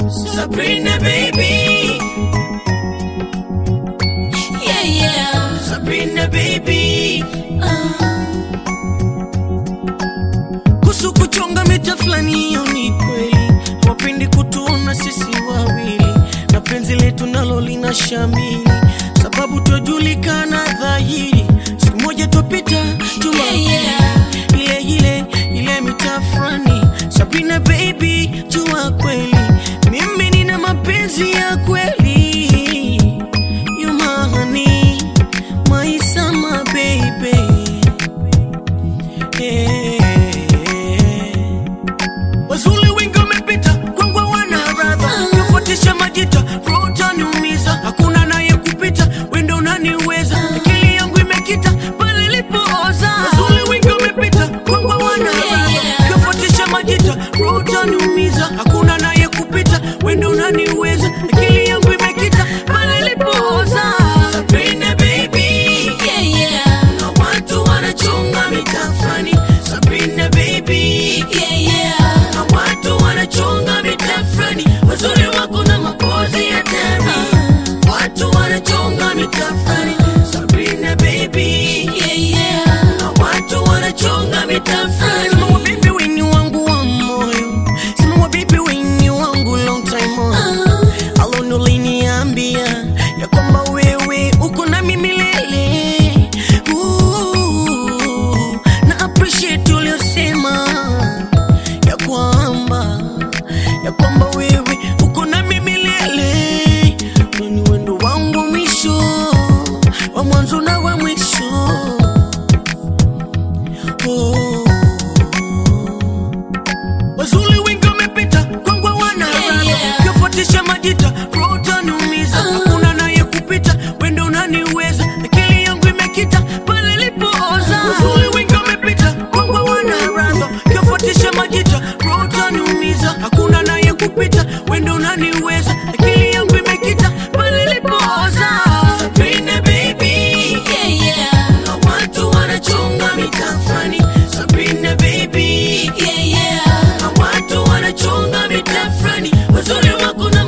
Sabrina baby, Yeah, yeah. Sabrina baby. Uh, Kuhusu kuchonga mita fulani, hiyo ni kweli, hawapendi kutuona sisi wawili, na penzi letu nalo lina shamili, sababu twajulikana dhahiri. Siku moja twapita tuma Yeah, yeah. ile ile ile mita fulani. Sabrina baby, jua kweli mimi nina mapenzi ya kweli, you my honey, my summer baby. Wazuli wengi wamepita kwangu wana radha Kufuatisha majita roho utaniumiza Hakuna naye kupita wendo unaniweza Akili yangu imekita pale ilipooza Wazuli wengi wamepita kwangu wana radha Kufuatisha majita roho utaniumiza Hakuna naye kupita wendo unaniweza Akili yangu imekita pale ilipooza Sabrina baby yeah, yeah. na watu wanachonga mitafani Sabrina baby Yeah, yeah. na watu wanachonga mitafani wazuri wako na mapozi ya tani watu wanachonga mitafani Sabrina baby Yeah, yeah. na watu wanachonga mitafani Sema wa baby weni wangu wa moyo Sema wa baby weni wangu long time on Uh, Alone uliniambia ya kwamba wewe uko na mimi milele. Ooh, na appreciate uliosema ya kwamba ya kwamba wewe uko na mimi milele. Wewe ni wendo wangu wa mwisho wa mwanzo na wa mwisho. Oh. Wazuli wengi wamepita kwangu wana Yeah, radha. yeah. Ukifuatisha majita roho utaniumiza hakuna naye kupita wendo unaniweza akili yangu imekita pale ilipooza Wazuli wengi wamepita kwangu wana radha. Ukifuatisha majita roho utaniumiza hakuna naye kupita wendo unaniweza akili yangu imekita pale ilipooza Sabrina baby yeah, yeah. na watu wanachonga mitafani Sabrina baby Yeah, yeah. na watu wanachonga mitafani wazuri wako na